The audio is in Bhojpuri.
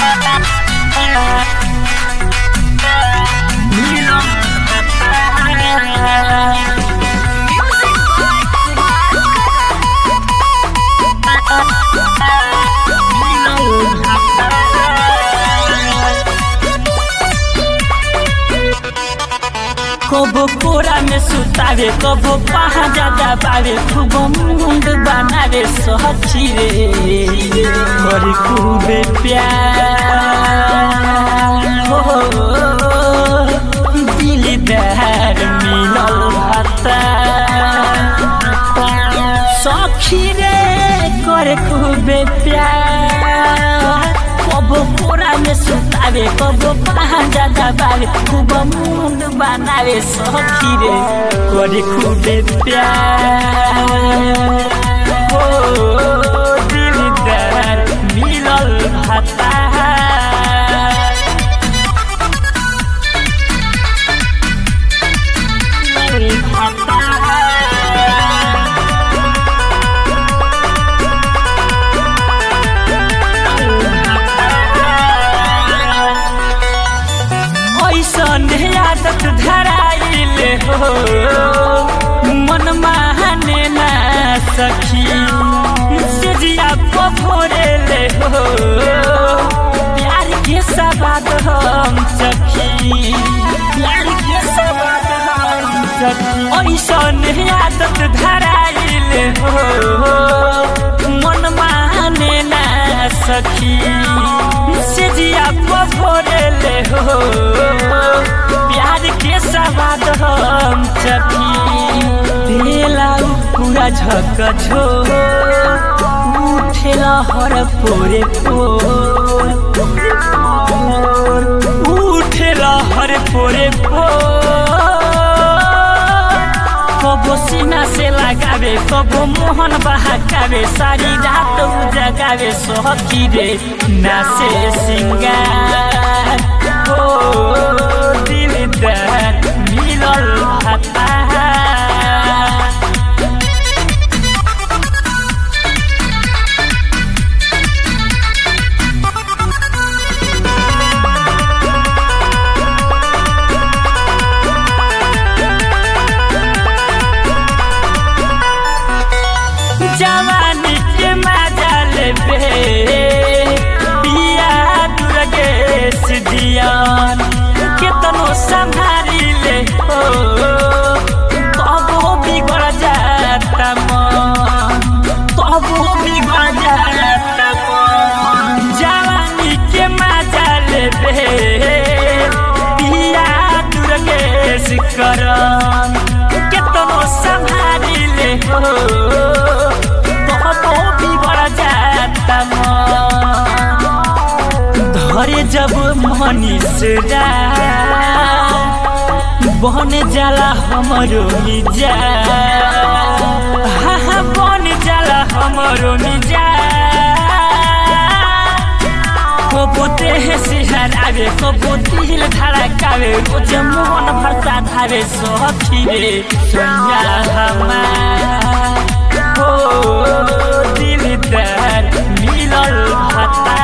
कबो कोरा में सुतावे कबो पहा ज्यादा बावे खूब मुंड बनावे सची रे और खूबे प्यार हो दिलदार मिलल भाता सखी रे करे खूबे प्यार कबो कोरा में सुतावे कबो पहा ज्यादा बावे खूब मुंड बनावे सखी रे करे खूबे प्यार हो दिलदार मिलल भाता ऐसन आदत धराइले हो मन माने ना सखी सिजिया भोरेले हो प्यार के सवाद हम सखी प्यार के सवाद हम सखी ऐसन आदत धराइले हो मन माने ना सखी सिजिया भोरेले हो प्यार के सवाद हम चखी देला पूरा झक झो उठेला हर पोरे पोर उठेला हर पोरे पोर कबो सीना से लगावे कबो मोहन बहकावे सारी रात उजगावे सखी रे नासे सिंगार हो दिलदार मिलल भाता जवानी के मजा लेबे पिया दुर्गेश दियान केतनो संभारी ले हो तबो बिगड़ जाता मन तबो बिगड़ जाता मन जवानी के मजा लेबे पिया दुर्गेश करन केतनो संभारी ले हो तबो बिगड़ जाता मन धरे जब मनीष बन जाला हमरो मिजा हा बन जाला हमरो मिजा कबो देह सिहरावे कबो दिल धड़कावे कुछ मोहन भरता धावे सखी रे सोनिया हमार हो दिलदार मिलल भाता